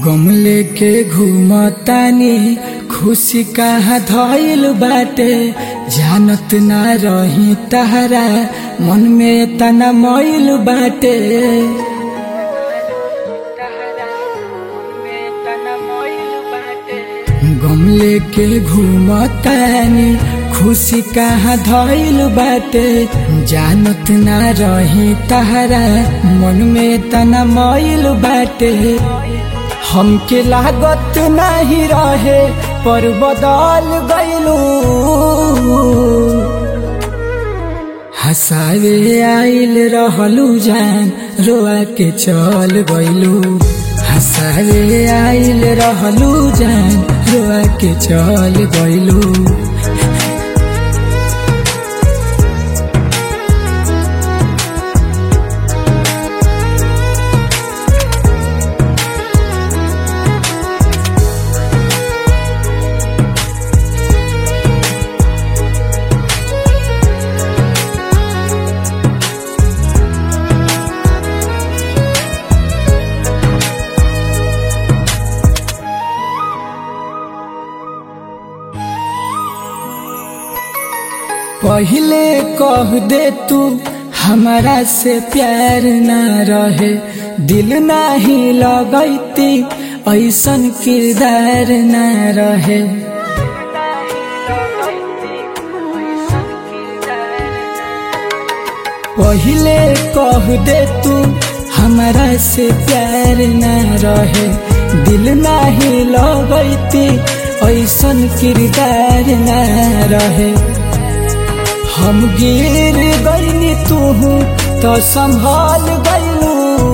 गम लेके घूमतानी खुशी कहाँ धइल बाटे जानत ना रही तहरा मन में तना मैल बाटे गम लेके घूमतानी खुशी कहाँ धइल बाटे जानत ना रही तहरा मन में तना मैल बाटे हमके लागत नहीं रहे पर बदल गईलू हसावे आइल रहलू जान रोआ के चल गईलू हसावे आइल रहलू जान रोआ के चल गईलू पहले कह दे तू हमारा से प्यार ना रहे दिल नाही लगैती ऐसन किरदार ना रहे पहले कह दे तू हमारा से प्यार ना रहे दिल नाही लगैती ऐसन किरदार ना रहे हम गिर गईनी तू तो संभाल गईलू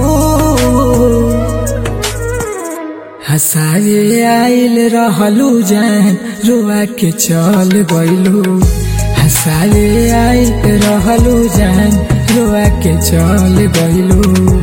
हसाए आइल रहलू जान रुआ के चल गईलू हसाए आइल रहलू जान रुआ के चल गईलू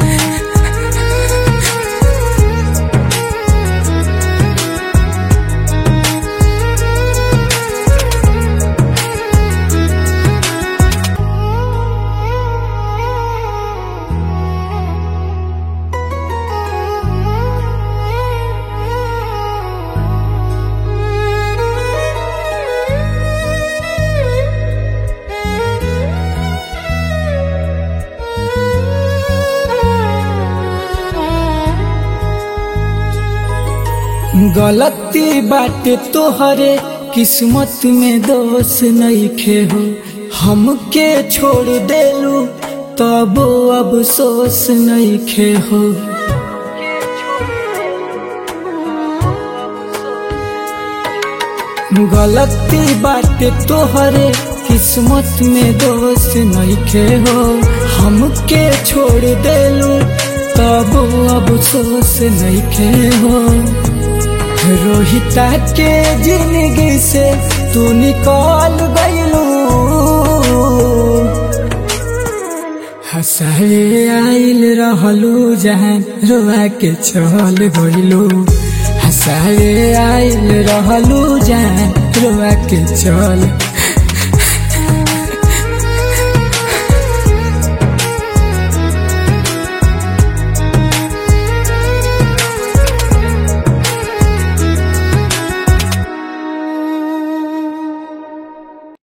गलती बात तोहरे किस्मत में दोष नहीं खे हो हमके छोड़ देलू तब अफसोस नहीं खे हो गलती बात तोहरे किस्मत में दोष नहीं खे हो हमके छोड़ देलू तब अफसोस नहीं खे हो रोहिता के जिंदगी से तू निकल गईलू हंसाए आइल रहलू जहान रोआ के चल गईलू हंसाए आइल रहलू जहान रोआ के चल